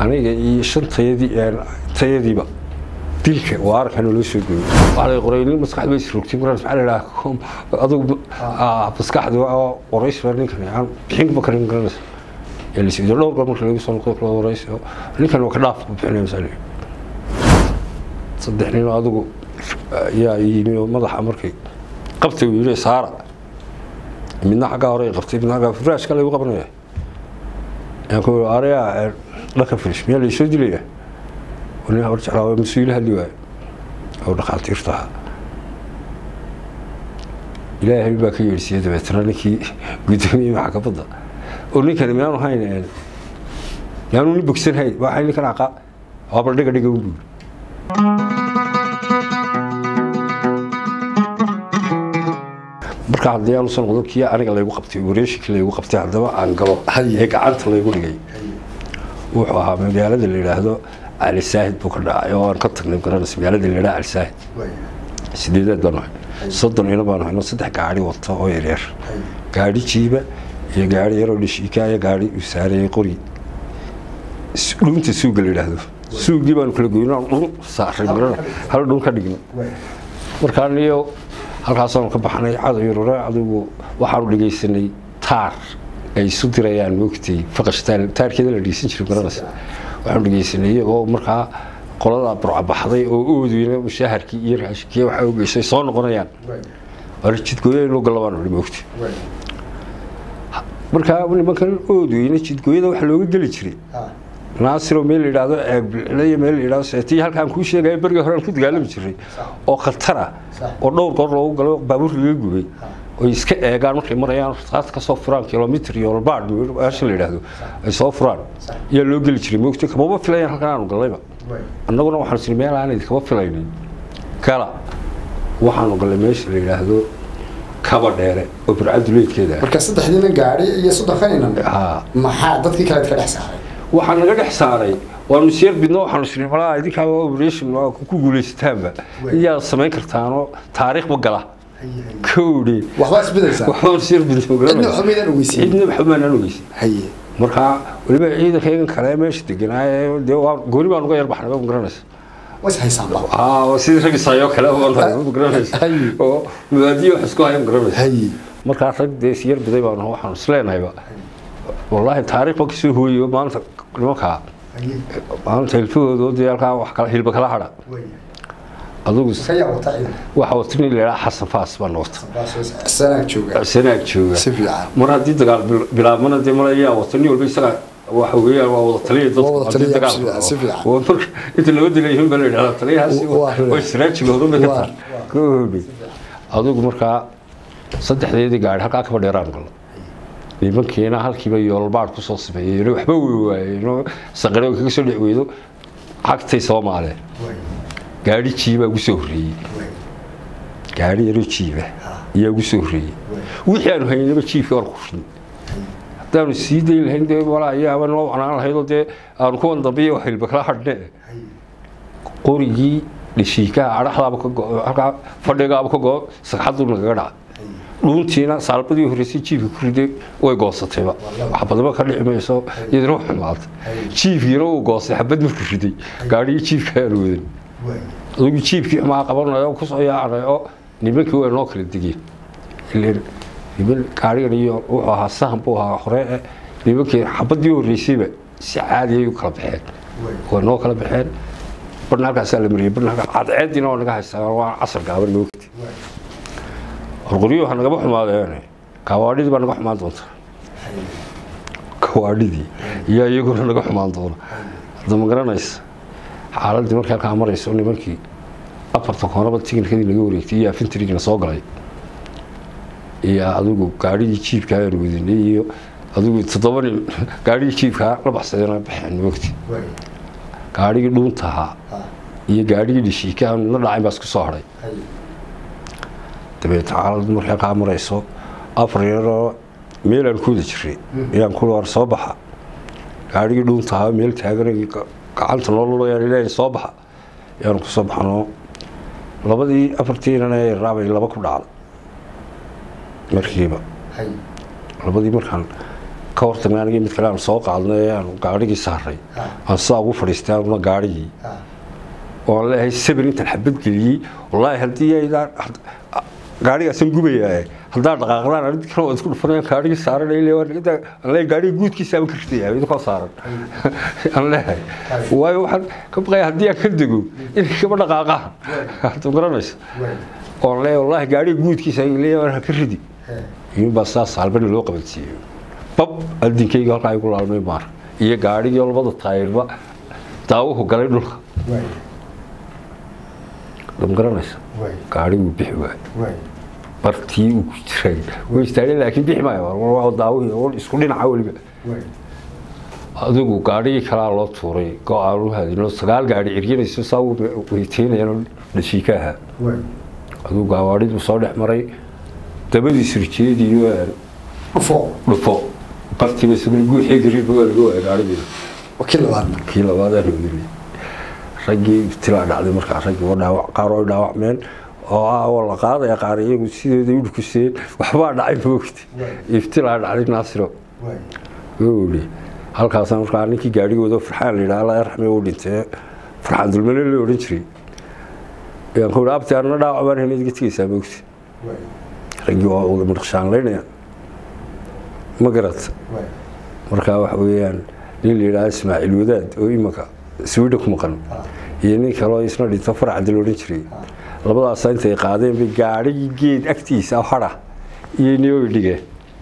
aniga iyo shan tayadii tayadiiba dilka waa arkan loo soo gooyey waxaa la qoray nin maskaxda bay isrogtay markaas maxaa la yidhaha adugu maskaxda oo qorays baa ninkan aan bixin ba karin garanaysa ee lasiido dhowr goor marka lagu soo noqdo kala qorays ninkan waa ka dhaaf ku bixinaya masaali saddex nin oo adugu yaa yimi oo madaxa markay qabtay uu yidhi saara midna xaggaa hore qabtay midna xaggaa furaashka lagu qabanaya aan ku arayaa dhanka firish miyaa laysoo dilaya nin hor jeclaa waa mas-uula hadli waayo oo dhakhaatiirta ahaa ilaahay baa ka yeedhsiiyey dabeetana ninkii guddoomiyey maxkamadda oo ninkani miyaanu hayn miyaanu nin bogsan hayn waxay ninkan aqa waaba dhiga dhiga u buuri marka haddii aanu soo noqdo kii aniga laygu qabtay wareeshikii laygu qabtay haddaba aan galo ee gacanta laygu dhigay wuxuu ahaa magaalada la yidhaahdo cali saahid buu ka dhacay oo aan ka tagnay garanaysa magaalada la yidhaha cali saahid sideedaad baan nahay soddon ina baan hayno saddex gaari wata oo yaryar gaari jiiba iyo gaari yaroo dhishiika iyo gaari uu saarayay qori dhuunta suuga la yidhaahdo suugii baanu kala goyno dhun saaray marana hal dhun ka dhigno markaan iyo halkaasaanu ka baxnay cadow yarore adugu waxaanu dhegaysanay taar ay isu dirayaan moogtay faqash taarkeeda la dhegeysan jiray garanaysa waxaanu dhegeysanay iyagoo markaa qolada burcabaxday oo oodweyna mushaharkii iyo raashikii waxa ogeysay soo noqonayaan waana jidgooyo inuu galabaan uli moogtay markaa nimankan oodweyne jidgooyada waxa looga geli jiray naasiro meel la yidhaahdo ceebilciyo meel la yidhahdo seetii halkaan kuu sheegaya berigii hore aan ku dagaalami jiray oo khatar ah oo dhowr goor loogu galo baabuur laga gubay oy iska eegaan markay marayaan rasaas ka soo furaan kilomitr iyo olbaad meesha la yidhaahdo ay soo furaan ayaa loo geli jiray moogtay kamaba filayaan halkan aanu gallayba annaguna waxaanu siri meel aan idinkama filaynin gala waxaanu gallay meesha la yidhaahdo kaba dheere oo burcaduleedkeeda marka saddexdiina gaari iyo soddonkanina maxaa dadkii kale ka dhex saaray waxaa naga dhex saaray waanu seer bidno waxaanu siri malaa idinkaaba operation ku guulaysataanba iyaa samayn kartaanoo taariikhba gala kowdhi waxbaa isbedaysaa waxbaan seer bidno cidna waxba maydaan ogeysin cidna waxba maanaan ogeysin haye markaa weliba ciidankaygan kale meesha deganaaye dee waa gooni baan uga yar baxnay ma garanaysa was haysaanba aa sidii rag isaayo kale baan ma garanaysa Haye. oo mubaadiyo wax isku haya ma garanaysa haye markaa rag dee isyar biday baan waxaanu isleenahayba wallaahi taariikh ba kasoo hooyo maanta nimankaa haye maanta hilfahooda dee halkaa wax kala hilba kala hadha adugu ka yaa wata ciidan waxa wata nin la yidhaha xasan faas baan wata sanaag jooga sanaag jooga si fiican mar haddii dagaal bil- bilaabmana dee mala ayaa wata nin walba isaga waxa weeyaan waa wada taliya dadku Waa wada haddii taliya, dagaal si fiican, si fiican. waa marka inta loo dilayihin baa la yidhahdaa taliyahaasi Waa- waa- waa israajigooda bay ka waa- tahay ka hoobay adigu markaa saddexdeedii gaari halkaa kaba dheeraan galo nimankiina halkiiba yoolbaad kusoo sameeyeen waxba wey waayeen saqare kaga soo dhex weydo cagtay soomaaleen gaari jiibaa ugu soo horreeyey gaari yaroo jiiba ayaa ugu soo horreeyey wixii aanu haynaba jiifkii waan ku rin haddaanu sii dayi lahayn dee walaa ayaaba noo wacnaan lahaydoo dee aanu kuwan dambiyo hilba kala hadhne qorigii dhishiikaha adhaxdaaba ka go halkaa fadhigaaba ka go sagxaduu nagaga dhaca dhuuntiina saalbadii horreysay jiifka ku riday way goosatayba xabadaba ka dhici mayso iyadana wax xumaatay jiifkiina uu goostay xabad markuu riday gaadhigii jiifka aanu wadan adigu jiibkii xumaa qabanayo oo kusoo yaacnay oo nimankii way noo kala degeen ileen niman gaarigan iyo wuxuu ahaa sahan buu ahaa hore eh nimankii xabadii horreysayba si caadi ay u kala baxeen way noo kala baxeen barna halkaasaa la mariyey barna halkaa cadceediina waa naga haystaa waa casar gaaban moogti qorqoryo waxaa nagaba xumaadeen kawaadhidii baa naga xumaan doonta kawaadhidii iyo iyaguna naga xumaan doona hadda ma garanaysa xaaladii markay halkaa marayso nimankii afarta koonaba tikinkadii laga wareegtay iyo afintrigina soo galay iyo adigu gaadhigii jiibkaa aan wadinay iyo adigu toddoba nin gaadhigii jiibkaa la baxsadeen baxeen moogti gaadhigii dhuunta ahaa iyo gaadhigii dhishiika aan midna dhacayn baa isku soo hadhay dabeetna xaaladu markay halkaa marayso afar yaroo meelaan ku wada jiray ayaan ku war soo baxa gaadhigii dhuunta ahaa meel taaganay gacanta noo lulayaan ilaahay soo baxa ayaanu ku soo baxnoo labadii afartiinana ee raabay laba ku dhacda markiiba haye labadii markaan ka hortagnay anigii mid kale aan soo qaadnay aan gaadhigii saaray aan sidaa ugu fadhiistay anuna gaadhigii oo aan leeyahay sabir intaan xabad geliyey wallaahi haddii aydaan gaadhigaasaan gubayaa haddaan dhaqaaqdaan arid kale waa isku dhufanayaan gaadhigii saaran aan leeyahay gaadhiga guudkiisa aan ka ridaya idinkoo saaran aan leeyahay waayo waxaan ka baqaya haddii aan ka dego inay kaba dhaqaaqaan hadda garanaysa oo aan leeyahay wallaahi gaadhiga guudkiisa aan leeyahay ka ridi iyuunbaa sidaas halbana loo qabansiiyey bab adinkayga halkaa igu laalmay maar iyo gaadhigii labada taayirba daawuhu galay dhulka lama garanaysa gaadhiguu bixi waay bartii uu ku jiray way istaageen laakiin bixi maayo daawuhii isku dhinaca weliba adigu gaadhigii kalaa loo tuuray go-aan u hadino sagaal gaadhi eryanayso saa weyteynayaan dhashiika ahaa adigu gawaadhiduu soo dhex maray dabadiis rijeediyo dhufo dhufo bartiiba isaguna guuxii gariirba waa laga waaya gaadhigiina kii labaadna kii labaadaan ogeynay raggii ibtilaa dhacday markaa raggii waa dhaawac qaar oo dhaawacmeen oo ah oo la qaadaya qaar iyagu sideeda u dhukuseen waxbaa dhacay moogti ibtilaa dhacday naasiro wuli halkaasaan markaa ninkii gaadhigooda farxaan la yidhaha alla yarxame uu dhintee farxaan dulmane la odhan jiray ayaan ku yidhi abti anna dhaawac baan helay iga tegaysaa moogti raggii waa uga midhaqshaanlaynaya ma garata markaa waxa weeyaan nin la yidhaha ismaaciil wadaad oo imanka swida ku maqan iyo nin kaloo isna dhinto farcadi la odhan jiray labadaasa intay qaadeen bay gaadhigii geed agtiisa hadha iyo niyoy dhigeen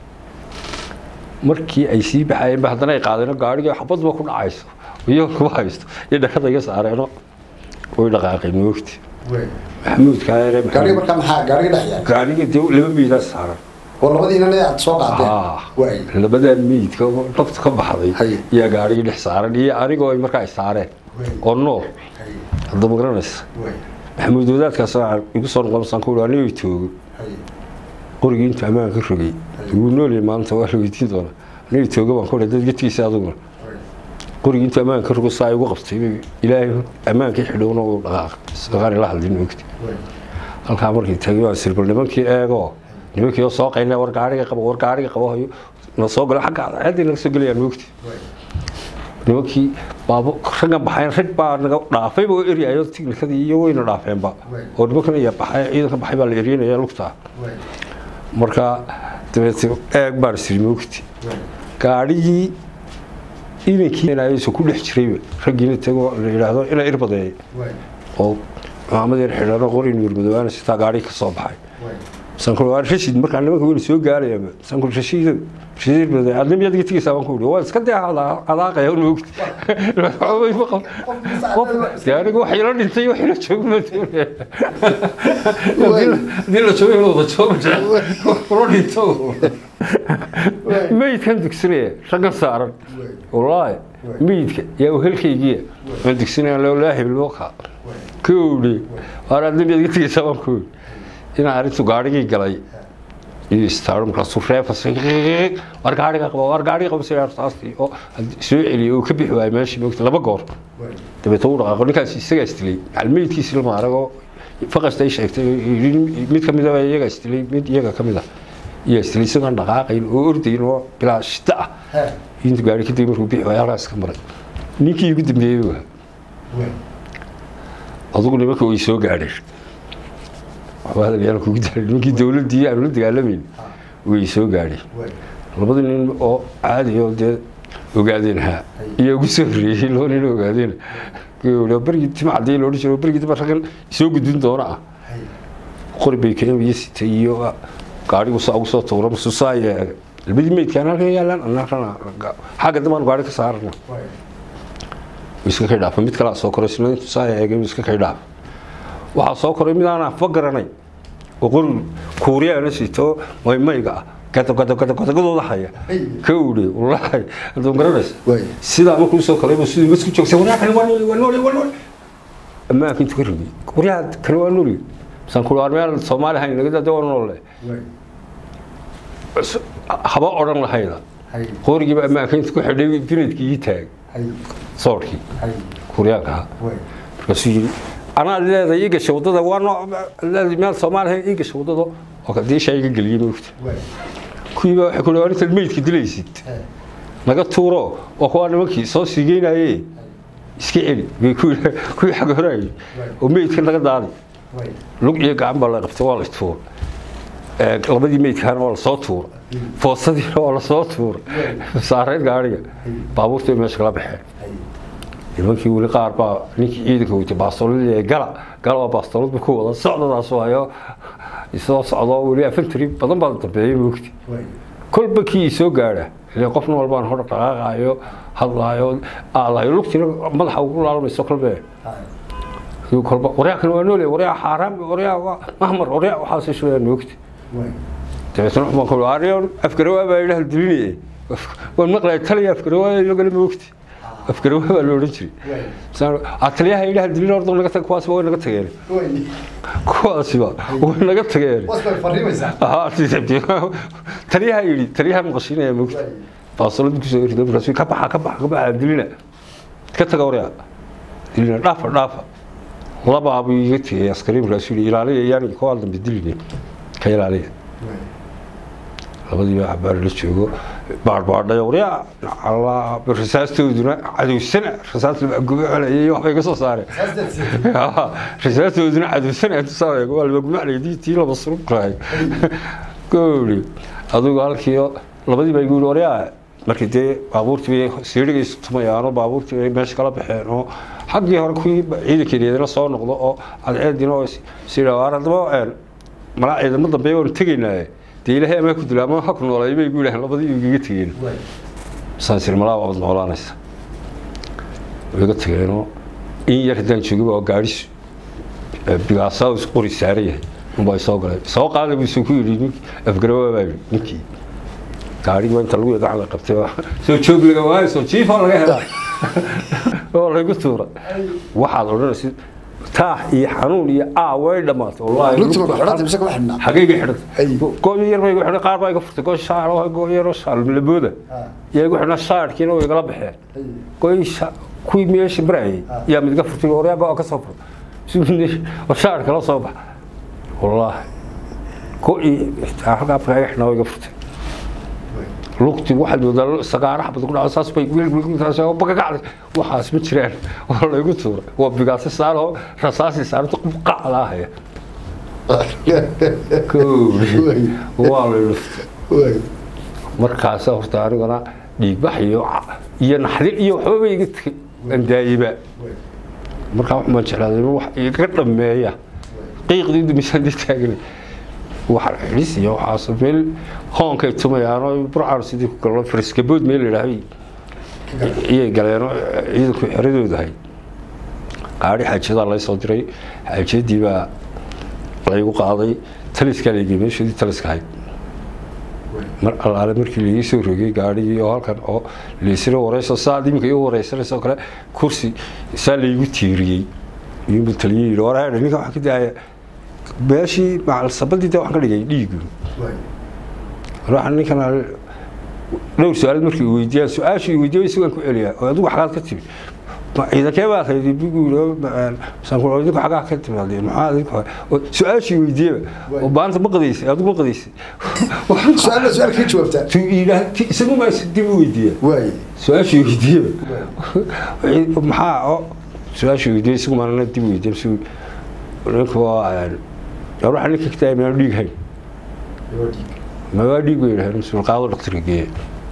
markii ay sii baxayeen ba haddana ay qaadeen gaadhigii xabadba ku dhacayso iyo kuma haysto iyo dhakada iga saareeno way dhaqaaqeen moogti maxamuud kaayare gaariga markaa maxaa gaariga dhex yaal gaadhiga dee laba miidaa saaran oo labadiinana aad soo qaadeen waay labadaa miidka nafta ka baxday Hay. iyo gaadhigii dhex saaran iyo anigoo ay markaa ay saareen oo nool hadda ma garanaysa waay maxamuud wadaadkaas waxaa igu soo noqon ku anigo toogo qorigii intuu ammaan ka rogay wuu noolyahay maanta waa la weydiin doonaa anigo toogo baan ku dad gedkiisa aduguna qorigii intuu ammaan ka rogo saa igu qabtay ilaahay ammaankii xidhowna uu dhaqaaqay isaqaan ila hadlin ogti halkaa markii tagay waan sirbal nimankii eego nimankii oo soo qaynay war gaariga qabo war gaariga qabo hayo na soo galo xagga cadceeddii naga soo gelayaan moogti nimankii baabo raggan baxayn rag baa naga dhaafayba oo eryayo tiknikadii iyo wayna dhaafeenba oo nimankan iya baxay ciidanka baxay baa la eryanaya lugtaa marka dabeete eeg baan isiri moogti gaadhigii inankii ku dhex jirayba raggiina tago la yidhaahdo ina irbadeey oo maamad yar xidhano qori nuurmadoobaana sitaa gaadhigi ka soo baxay sankul waa rashid markaa nimanka weli soo gaaraya sankul rashid rashid irbadeey adna miyaad iga tegaysaa baan ku yidhi waa iska dee adaaqaya un moogti qof dee anigu wax ila dhintay wax ila joogo ma doonaya haddii la joogo inuu wada joogo kula dhinto meydkan dugsinaya raggan saaran wallaahi meydka yaa uhelkaygiya aan dugsinaya laa hibilboka ka owdhe waar adna miyaad iga tegaysaa baan ku yidhi inaan arrintu gaadhigii galay iyo istaaro markaasuu reefasay war gaadhiga qaba war gaadhiga qaba sidaa taastii oo soo celiyay oo ka bixi waayay meeshii moogta laba goor dabeetna uu dhaqaaqo ninkaas isagaa istilay macalmeydkiisi lama aragoo faqasta ay sheegtay mid ka mid a iyaga istilay mid iyaga ka mid a iyo istilay isagoon dhaqaaqayn oo ordayn oo bilaa shita ah intuu gaadhi kadib markuu bixi waayay halkaas ka maray ninkii ugu dambeeyey waa adugu nimanka way soo gaadheen waxba hadal kugu daray nimankii dowladdii aanu la dagaalamayn way soo gaadheen labadii nin oo caadi oo dee ogaadeen ha iyo ugu soo horreeyey laba nin oo ogaadeen bergii tima cadii loodhan jiro bergii daba raggan soo gudbin doona ah qori bay keenaya sitay iyo gaadhigu saa ugu soo tuura masuusaa yeega labadii meydkaan halkan yaalaan annagana xagga dambaan gaadhi ka saarana iska kay dhaafa mid kalaa soo koray isna intuu saa eegay iska kay dhaafa waxaa soo koray mid aan afba garanay oo qori kuuriyaana sito maymayga ah gadgadgadgadooda haya ka udhe wallaahi haduu garanaysa sidaa markuu soo koray sidii masku joogsa waryaa kale waa nooli waa nooli waa nooli ammaanka intuu ka rogay waryaa kale waa nooli misaan ku waar meel soomaali hayn naga dade waa noole haba odhan lahayda qorigiiba ammaanka intuu ku xidhay binadkii ii taag soorkii kuuriyaanka ahaa markaasuu yiri anaa leedahay ii gashay waddada waa noo meel soomaaliya ii gashay waddada oo kadii shaa iga geliyey moogta kuwiiba waxay ku dhawaad intaad meydka dilaysid naga tuuro oo kuwaa nimankii soo siigeynaye iska celi bay ku yidha- kuwii xag horaayay oo meydka naga daadi lug iyo gacan baa la qabtay waa la tuura Ee, labadii meydkaana waa lasoo tuura foosadiina waa lasoo tuura saareyn gaariga baabuurta meesha kala baxeen nimankii weli qaar baa ninkii ciidanka weytay baastoolada ee gala gala waa baastoolad ku wada socdadaas waayo isoo socdo weli afantari badan baa dambeeyay moogti kolba kii soo gaadha ile qofna walbaan hor dhaqaaqaayo hadlaayo aalayo lugtina madaxa ugu laalmayso kolbe Iyo kolba waryaa kan waa noole waryaa xaaraam waryaa waa mahmar waryaa waxaas shulaya moogti dabeetna waxbaan ku ariyo afgarawaa baa ilaah dilinaye waan maqlaya taliya afgarawaa lagala moogti afgarawaa baa la odhan jiray Saan- "Ah, taliyaha ilaah dilin ordo naga tag kuwaas way naga tageen kuwaasiba way naga tageen Aha, taliyaha yidhi taliyaha maqashiinaya moogta baasolad kusoo rido markaasuu ka baxa ka baxa ka baxa dilina ka taga waryaa dilina dhaafa dhaafa labaabuu iga tegay askari markaasuu yidhi ilaaliya yaani kuwaa dambe diline ka ilaaliya labadii baa xabaar la joogo baadhbaadhayo waryaa alla rasaastooduna cadowsana rasaas labagubo celayay waxbay ka soo saareen rasaastooduna cadowsana tusaaya waa labagumaclayay tii laba surubkahay gooli adugu halkii labadii baa igu yidhi waryaa markii dee baabuurtii bay siirigaysu tumayaanoo baabuurtii bay meesha kala baxeen oo xaggii hore kuwii ciidankeedina soo noqdo oo cadceedina oo sidhawaar haddaba malaa ciidamo dambe waanu tegaynaaye dee ilaahay amaa ku dila ama ha ku noolay bay igu yidhaaheen labadii igaga tegeen saasir malaa waabad noolaanaysa way iga tageenoo in yar haddaan joogaba oo gaadhis bigaasaa is qori saaran yahay unbaa soo galay soo qaada buu isuu ku yidhi nink afgarawaa baa yidhi ninkii gaadhigi waa inta lagu gacan la qabtay oo soo joog laga waayo soo jiifaa laga hela oo laygu tuura waxaad odhanaysa taax iyo xanuun iyo aa way dhammaatay wallaahi lugtima ku xidhantay mise kuma xidhnaa xagayga Ay. xidhan gooyo yar bay igu xidhan qaar baa iga furtay gooy shaar oo gooyo yar oo shaar labooda yaa igu xidhnaa shaarkiina way igala baxeen gooy sha- kuwii meesha marayay yaa mid iga furtay waryaa go ka soo fur war shaar kala soo bax wallaahi gooy halkaa afka iga xidhnaa way iga furtay lugti waxaad moodaa sagaara xabad ku dhaco saas bay bagagacday waxaas ma jiraan waa laygu tuuray waa bigaasi saaroo rasaasi saarto qacda ahaya kowdi waa lay dhuftay markaasa horta aniguna dhiigbax iyo iyo naxdin iyo waxba ba iga tegay aan daayiba markaa wax maan jeclaaday wax iga dhameeya qiiqdii dumisaan dee taaganay wax xidhis iyo waxaas meel hoonkay tumayaanoo burcaan sidii ku galno friskabood meel ladhaahay iyay galeenoo ciidanku xeradooda ahay qaadhi xaajadaa lay soo diray xaajadii baa laygu qaaday taliskaa laygey meeshoodii taliska ahayd mar allaale markii laii soo rogay gaadhigii oo halkan oo laysla wareyso saad iminka iu wareysanaysa oo kale kursi saa laygu tiiriyey iyuunbu taliyey yidhi war ninka waxaa ka daaya meeshii macalsabadii de waxaan ka dhigay dhiigu waxaan ninkan dhowr su-aalood markii uu weydiiyaan su-aashii weydiiyay isagaan ku celiyaa oo adigu xagaad ka timi ma ciidankee baa haydi bigu idinku xagaa ka timaade maxaa adinku su-aashii weydiiyaba oo maanta ma qadaysay adigu ma qadaysay su-aal su-aal ka jawaabtaa tu yidhaah isagu maa dib u weydiiya waaye su-aashii weydiiyaba maxaa oo su-aashii weydiiyay isagu maana dib u weydiiya mise ninka waa waxa ninka ka tahay maan dhiig hayn ma waa dhiig bay yidhahdeen mise qaado dhakhtarka geeya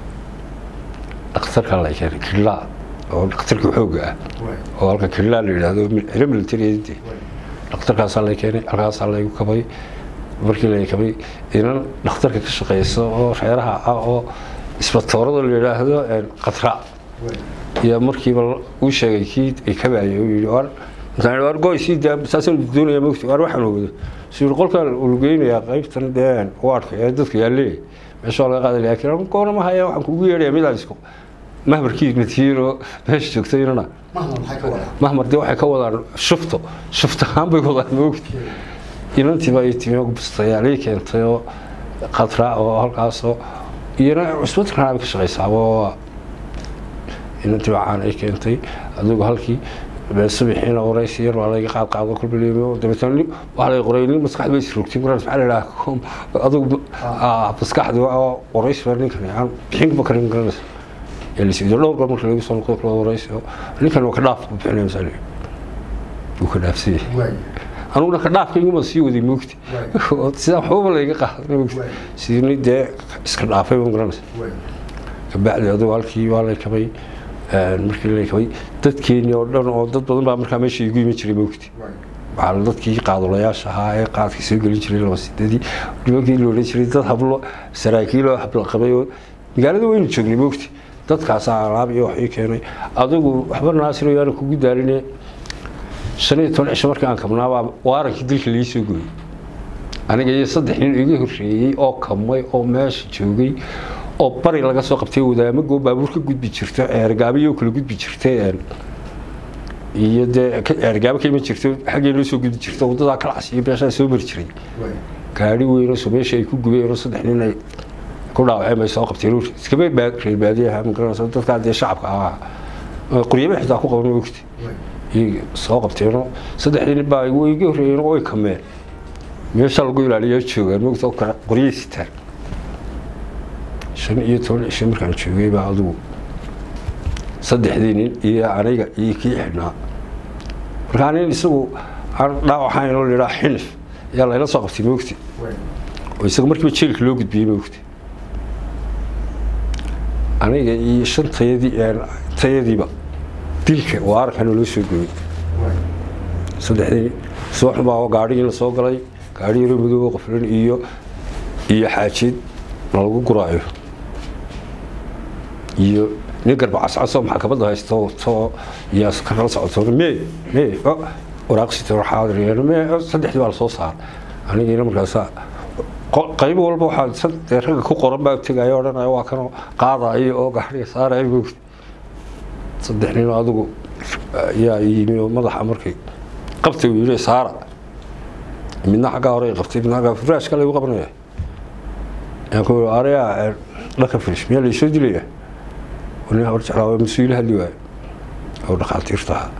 dhakhtarka la keenay killaa oo dhakhtarka xoogga ah oo halka killaa la yidhaahdo xilo militariyeedii dhakhtarkaasaa la keenay halkaasaa laygu kabay markii la kabay inan dhakhtarka ka shaqeysa oo reeraha ah oo isbatoorada la yidhaahdo qatra iyo markiiba uu sheegay kii ay kabaayay uu yidhi war markaan war goy sii daa saasaan doonaya mogti war waxaan wada suu qolkan uu geynayaa qaybtan dee waadhka ee dadka yaalee meesha laga qaaday laakiin goona ma haya waxaan kugu yeedhaya midaan isku mahmarkii natiiro meesha joogtaynana mahna maxay ka wadaa mahmar dee waxay ka wadaan shufto shufto ahaan bay wadaan mogti inantiiba ay timi bustayaalii keentay oo qatra oo halkaasoo iyana cusbadkana bay ka shaqaysaa oo inantii caan ay keentay adigu halkii subaxiina waraysi yar waa layga qaad qaado kolba leemo dabeetana waxaa lay qoray nin maskaxda bay isrogtay markaas maxaa la idhaha adigu maskaxda oo waraysi baa ninkan aan bixinba karin garanaysa ee la siido dhowr goor marka lagu soo noqdo kala warayso ninkan waa ka dhaaf buu bixinaya masalan wuu ka dhaafsan yahay waay anuguna ka dhaafkayguma sii waday moogti oo sidaa waxbaba layga qaaday moogti sidii dee iska dhaafay ma garanaysa waay kabacdi adugu halkii waa lay kabay markii lay kabay dadkeenii oo dhan oo dad badan baa markaa meesha igu iman jiray moogti waay waxaa dadkii qaadulayaasha ahaa ee qaadkii soo gelin jiray laba sidadii nimankii la odhan jiray dad hablo saraakiiloo habla qabay oo magaalada waynu joognay moogti dadkaasaa alaab iyo wax ii keenay adigu waxba naasiro yaana kugu daaline shan iyo toban cisho markii aan kabnaabaa waarankii dilka lii soo gooyey aniga iyo saddex nin iga horreeyey oo kamay oo meesha joogay oo bari laga soo qabtay wadaamagoo baabuur ka gudbi jirta eergaabiyo kala gudbi jirtay iyo dee eergaabo ka iman jirto xaggee loo soo gudi jirta wadadaa kalacas iyo meeshaa soo mari jiray waay gaari weyn oo meesha ay ku gubeen oo saddex nin ay ku dhaawaceen bay soo qabteen iskaba baa reer baadiyaha ma garanaysa dadkaa dee shacabka ahaa quryaba xitaa ku qaban ogti waay iyay soo qabteenoo saddexdii nin baa way iga horreeyeen oo way kameen meesha lagu ilaaliyaa joogaan mogta oo kale qoryay sitaan shan iyo toban cisho markaan joogay baa adigu saddexdii nin iyo aniga iyo kii xidhnaa markaa nin isagu aan dhaawaxayn oo lidhaa xinif ayaa layla soo qabtay mogti waay oo isaga markiiba jeelka loo gudbiyey mogti aniga iyo shan tayadii tayadiiba dilka waarkana loo soo gooyey waay saddexdii subax baa gaadhigii la soo galay gaadhi yaro madoobo qoflan iyo iyo xaajid lagu guraayo iyo nin garba cascasoo maxkamadda haysto to iyo askarala socoto me me waraaqsita xaadiriyeen me saddexdii baa la soo saaray anigiina markaasa qayb walba waxaa dee ragga ku qoran baa tegaya odhanaya waa kanoo qaadayo oo gaadhiga saaraya moogta saddex nin adigu ayaa yimi oo madaxa markay qabtay uu yidhi saara midna xaggaa hore qabtay midna xaggaa furaashka lagu qabanaya ayaan ku yidhi arayaa dhanka firish miyaa laysoo dilaya nin hor jeclaa waa mas-uul hadli waayo oo dhakhaatiirta ahaa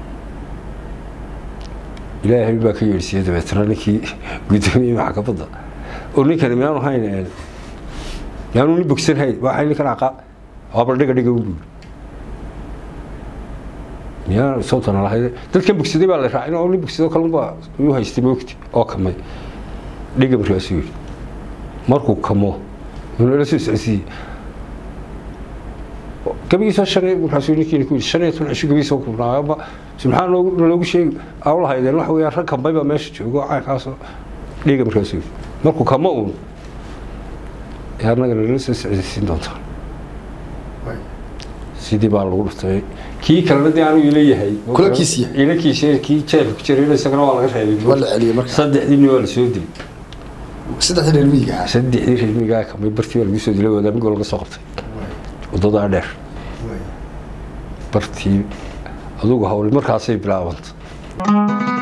ilaahay baa ka yeedhsiiyey dabeetana ninkii guddoomiyey maxkamadda oo ninkani miyaanu hayn miyaanu nin bogsan hayn waxay ninkan aqa waaba dhiga dhiga un buuri miyaa sawtana lahayd dadkan bogsaday baa la raacin oo nin bogsado kalunbaa uu haystay moogti oo kamay dhiga markaasuu yidhi markuu kamo inuu la soo socodsiiyey gabigiisoo shan markaasuu ninkiina ku yidhi shan iyo toban cisho gabigiisoo kubnaayaba maxaa noogu naloogu sheegi aw lahaydeen waxa weeyaan rag kambay baa meesha joogo caynkaasoo dhiga markaasuu yidhi markuu kamo uun ee annaga nala soo socodsiin doontaa waay sidii baa lagu dhuftay kii kalena dee anuu ila yahay Kula kiis yahay. ila kiis yahay kii jeelka ku jiray isagana waa laga reebay waa la celiyey marka saddexdiina waa la soo dilay saddexdii reer miyiga ah saddexdii reer miyigaa kamay bartii baa lagu soo dilay wadaamigoo laga soo qabtay waay wadadaa dheer waay bartii adugu hawli markaasay bilaabanta